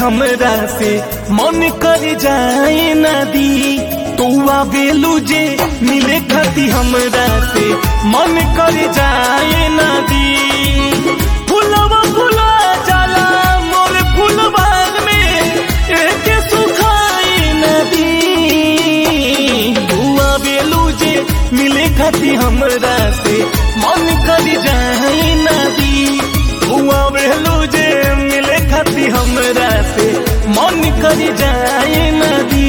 हमरा से मन कर जाए नदी तू आवेलू जे मिले खाती हमरा से मन कर जाए नदी फुलवा फुला जाला मोर फुलबाग में एक सुखाई नदी तू आवेलू जे मिले खाती हमरा से मन कर जाए नदी तू आवेलू जे मिले खाती हमरा से मन कर जाए नदी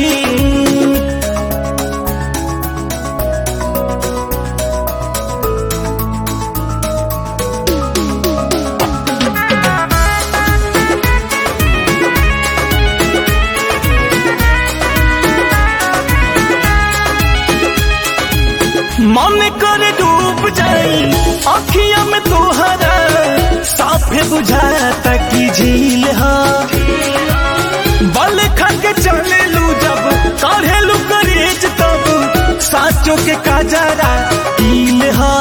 मन कर डूब जाई अखिया में तोहरा साफे बुझाता की झील हा बल खक चले लू जब काढ़े लू करेज तब साचो के काजरा कील हा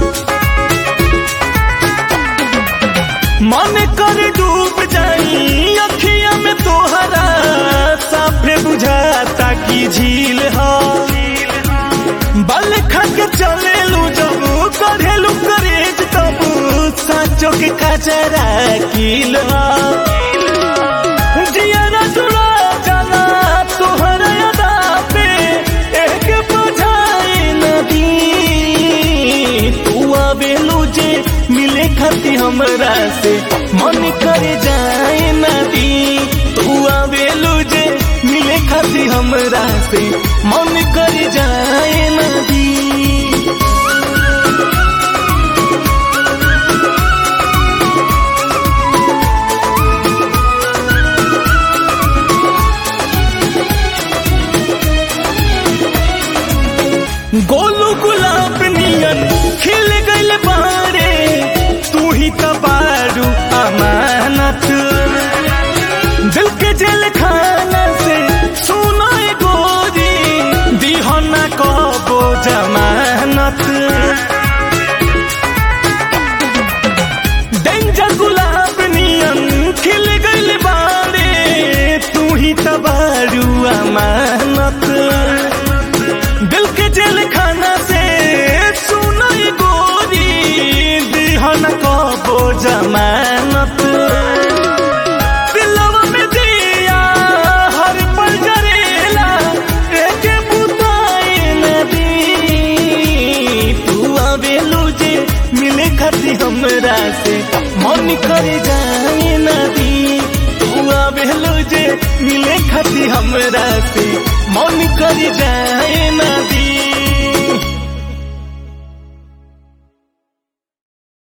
मन कर डूब जाई अखिया में तोहरा साफे बुझाता की झील हा बल खक चलेलू जब करेलू करेज तब साचो के कचरा किलवा जियरा जुड़ा जाला तोहर अदा पे एक बुझाए नदी तू आवेलू जे मिले खाती हमरा से मन कर जाए नदी तू आवेलू जे मिले खाती हमरा से मन कर जाए नदी गोलू गुलाब नियन खिल गइल बारे तू ही तबारू अमानत दिल के जेल खाना से सुनाए गोरी दीहना कबो जमानत डेंजर गुलाब नियन खिल गइल बारे तू ही तबारू अमानत दिल के जेल खाना से सुनाई गोरी दिहन कबो जमानत दिलवा में दिया हर पल जरेला एक बुताई नदी तू आवेलू जे मिले खाती हमरा से मन कर जाए नदी तू आवेलू जे मिले खाती हमरा से मन कर जाए